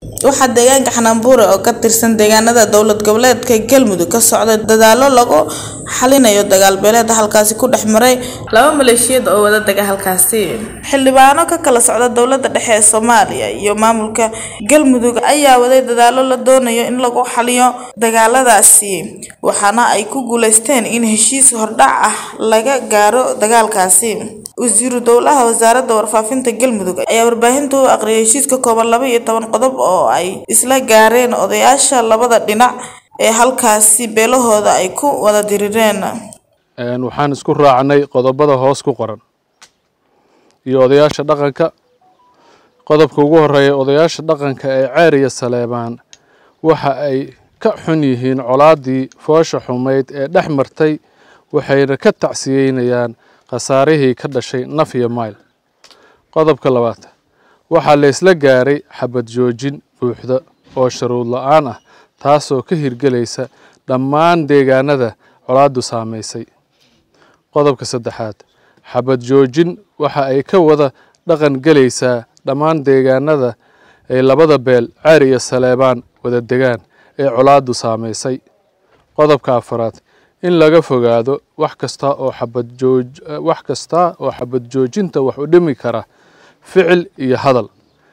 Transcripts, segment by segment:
waxaa deegaanka xanaanbuure oo ka tirsan deegaanada dowlad goboleedka galmudug ka socda dadaalo lagu xalinayo dagaal beeleed halkaasi ku dhex maray laba maleeshiyad oo wada dega halkaasi xildhibaano ka kala socda dowlada dhexe ee soomaaliya iyo maamulka galmudug ayaa waday dadaalo la doonayo in lagu xaliyo dagaaladaasi waxaana ay ku guuleysteen in heshiis hordhac ah laga gaaro dagaalkaasi wasiiru dowlaha wasaaradda warfaafinta galmudug ayaa warbaahinta u aqriyay heshiis ka kooban laba iyo toban qodob oo ay isla gaareen odayaasha labada dhinac ee halkaasi beelahooda ay ku wada dirireen waxaan isku raacnay qodobada hoos ku qoran iyo odayaasha dhaqanka qodobka ugu horeeya odayaasha dhaqanka ee ceer iyo saleebaan waxa ay ka xun yihiin colaadii foosha xumayd ee dhex martay waxayna ka tacsiyeynayaan khasaarihii ka dhashay naf iyo mayl qodobka labaad waxaa la isla gaaray xabad joojin buuxda oo sharuud la-aan ah taasoo ka hirgelaysa dhammaan deegaanada colaaddu saamaysay qodobka saddexaad xabad joojin waxa ay ka wada dhaqan gelaysaa dhammaan deegaanada ay labada beel ceer iyo saleebaan wada degaan ee colaaddu saamaysay qodobka afaraad in laga fogaado wax kasta oo xabad jooj wax kasta oo xabad joojinta wax u dhimi kara ficil iyo hadal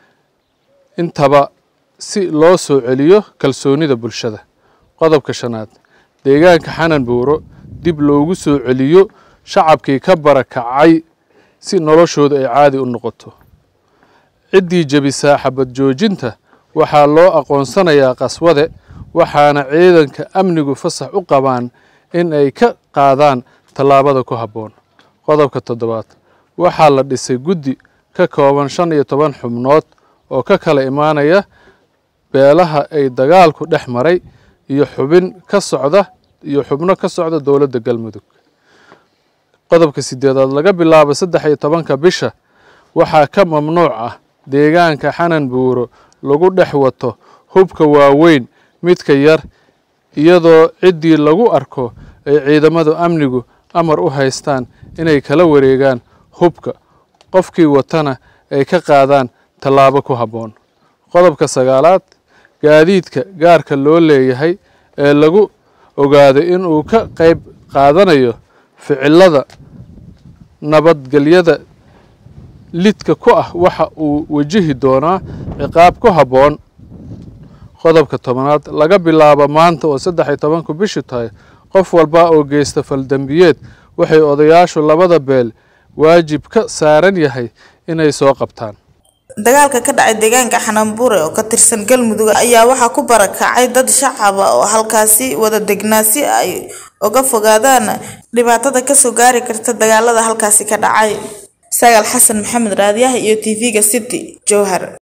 intaba si loo soo celiyo kalsoonida bulshada qodobka shanaad deegaanka xanan buuro dib loogu soo celiyo shacabkii ka barakacay si noloshooda ay caadi u noqoto ciddii jebisaa xabad joojinta waxaa loo aqoonsanayaa qaswade waxaana ciidanka amnigu fasax u qabaan in ay ka qaadaan tallaabada ku habboon qodobka toddobaad waxaa la dhisay guddi ka kooban shan iyo toban xubnood oo ka kala imaanaya beelaha ay dagaalku dhex maray iyo xubin ka socda iyo xubno ka socda dowladda galmudug qodobka sideedaad laga bilaabo saddex iyo tobanka bisha waxaa ka mamnuuc ah deegaanka xanan buuro lagu dhex wato hubka waaweyn midka yar iyadoo ciddii lagu arko ay ciidamadu amnigu amar u haystaan inay kala wareegaan hubka qofkii watana ay ka qaadaan tallaabo ku habboon qodobka sagaalaad gaadiidka gaarka loo leeyahay ee lagu ogaado inuu ka qayb qaadanayo ficilada nabadgelyada lidka ku ah waxa uu wajihi doonaa ciqaab ku habboon qodobka tobanaad laga bilaabo maanta oo saddex iyo tobanku bishu tahay qof walba oo geysta faldembiyeed waxay odayaashu labada beel waajib ka saaran yahay inay soo qabtaan dagaalka ka dhacay deegaanka xanaanbuure oo ka tirsan galmudug ayaa waxaa ku barakacay dad shacaba oo halkaasi wada degnaa si ay uga fogaadaan dhibaatada kasoo gaari karta dagaalada halkaasi ka dhacay sagaal xasan maxamed raadiyaha iyo tv-ga city jowhar